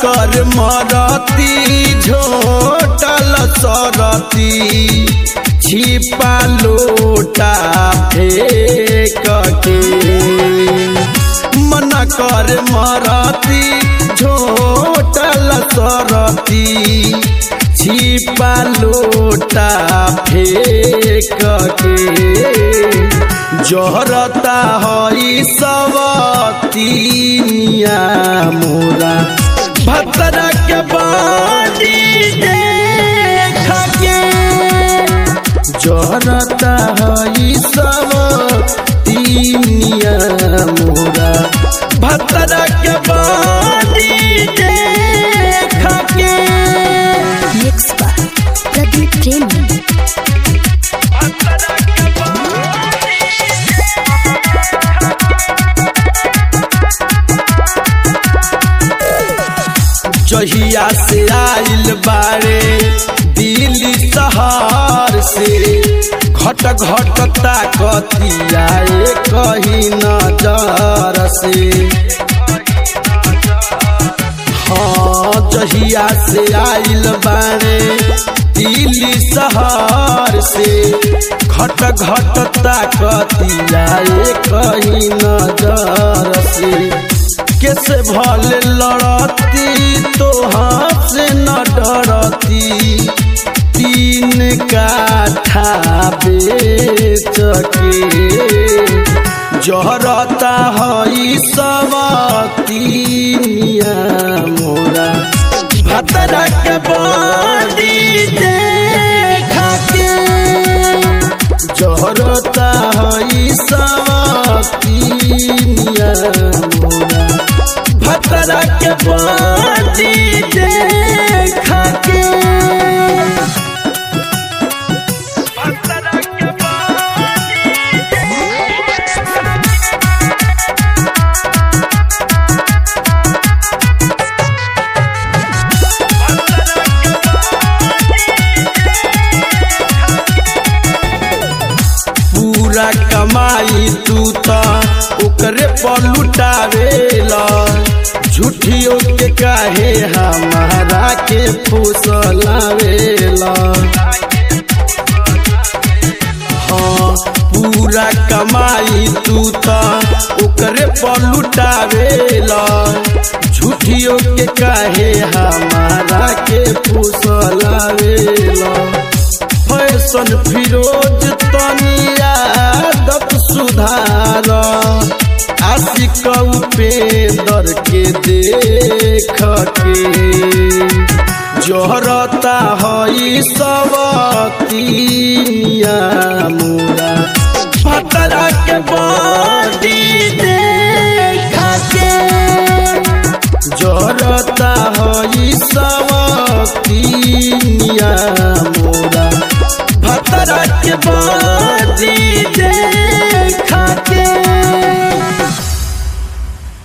कर मरती झोटल सरती छिपा लोटा फेंक के मन कर मरती झोटल सरती छिपा लोटा फेंक के जहरता हई सवतीनिया मोरा भतरा के बानी देख के जहरता हई सवतीनिया मोरा भतरा के बानी देख के मिक्स बाय प्रदीप प्रेमी जहिया से आइल बारे दिल्ली शहर से घट घट ताकतिया कही नजर से हाँ जहिया से आइल बारे दिल्ली शहर से घट घट ताकतिया कही नजर से कैसे भल लड़ती तो हाथ से न डरती तीन काठा बेच के जहरता हई सब तीनिया मोरा भतरा के बड़ी देख के जहरता हई सब तीनिया मोरा भतरा के बड़ी देख के पूरा कमाई तू त ओकरे पर लुटावेला झूठियों के काहे हमारा के फुसलावेला हाँ पूरा कमाई तू त ओकरे पर लुटावेला झूठियों के काहे हमारा के फुसलावेला फैशन फिरोज तनी आदत सुधार आशिक उपेंदर के देख के जहरता हई सब तीनिया मोरा भतरा के बड़ी देख के जहरता